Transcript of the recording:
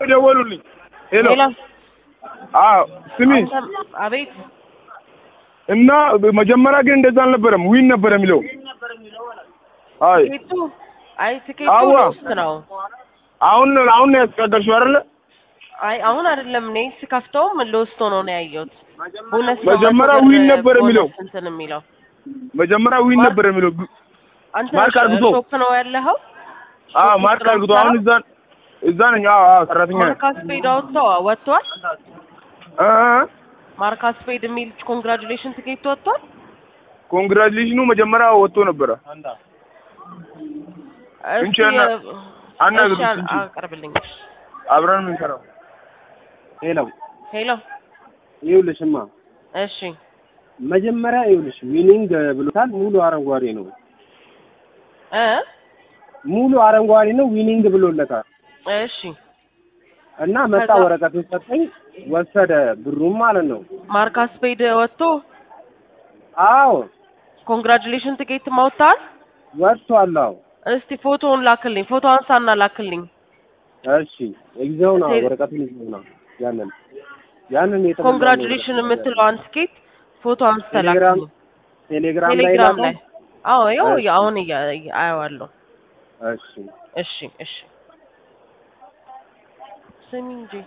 የደወሉልኝ። ሄሎ ሄሎ አዎ ስሚ አንተም አቤት እና መጀመሪያ ግን እንደዛ አልነበረም። ዊን ነበር የሚለው። አይ ትኬቱ አይ ትኬቱ አዋ። ውስጥ ነው። አሁን አሁን ነው ያስቀደርሽው አይደለ? አይ አሁን አይደለም እኔ ስከፍተውም ልወስቶ ነው ነው ያየሁት። ቦነስ ነው መጀመሪያ መቶ ብር ዊን ነበር ቦነስ የሚለው። እንትን የሚለው መጀመሪያ ዊን ማር- ነበር የሚለው። አንተ ማርክ አርግቶ። ሾፕ ነው ያለኸው? አዎ ሾፕ ማርክ ውስጥ ነው አድርጎ አሁን እዛ እዛ ነኝ። አዎ አዎ ሰራተኛ ነኝ። ማርካስ ፔድ አውጥተው ወጥቷል። እ እ ማርካስ ፔድ የሚል ኮንግራጁሌሽን ትኬት ወጥቷል። ኮንግራቹሌሽኑ መጀመሪያ ወጥቶ ነበረ። እስኪ እንቺ አና- አናግሩት እሺ፣ እንጂ። አቅርብልኝ። አብረን የምንሰራው ሄሎ ሄሎ ይኸውልሽማ እሺ መጀመሪያ ይኸውልሽ ዊኒንግ ብሎታል። ሙሉ አረንጓዴ ነው። እ ሙሉ አረንጓዴ ነው። ዊኒንግ ብሎለታል እሺ እና መጣ ከዛ- ወረቀቱን ሰጠኝ፣ ወሰደ ብሩም ማለት ነው። ማርካስ ፔድ ወጥቶ አዎ ኮንግራጁሌሽን ትኬት ማውጣት ወጥቷል። አዎ እስቲ ፎቶውን ላክልኝ። ፎቶ አንሳና ላክልኝ። እሺ ይዘው ነው ቴሌ- ወረቀቱን ይዘው ነው ያንን ያንን የተሞላውን ኮንግራጁሌሽን ወረቀት የምትለዋን ትኬት ፎቶ አንስተ ቴሌግራም ላክልኝ። ቴሌግራም ላይ ቴሌግራም ላከው። ላይ አዎ፣ ያው እሺ። አሁን እያ- እያ- አየዋለሁ። እሺ እሺ እሺ ስሚ እንጂ